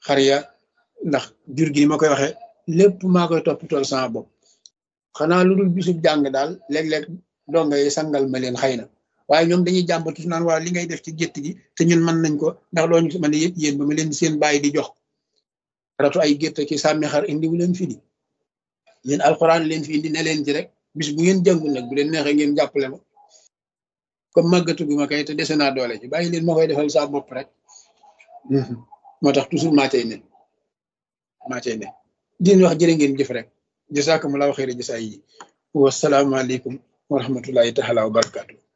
xar ya ndax jur gi ma koy waxee lépp maa koy toppatool sama bopp xanaa lu dul bisub jàng daal léeg-léeg donga yi sangal ma leen xëy na waaye ñoom dañuy jàmbatu su naan waa li ngay def ci gétt gi te ñun mën nañ ko ndax doo ñu mën a yëpp yéen ba ma leen seen bàyyi di jox ratu ay gétt ki sàmmi xar indi wu leen fi di yéen alxuraan leen fi indi ne leen ci rek bis bu ngeen jàngul nag bu leen neexee ngeen jàppale ma comme màggatu gu ma kay te dese naa doole ci bàyyi leen ma koy defal saa bopp rek moo tax toujours maa cay ne maa cay ne din wax jërë ngeen jëf rek jasaakumullaahu xayra jasaa yi wasalaamaaleykum wa rahmatullahi taala wa barakaatu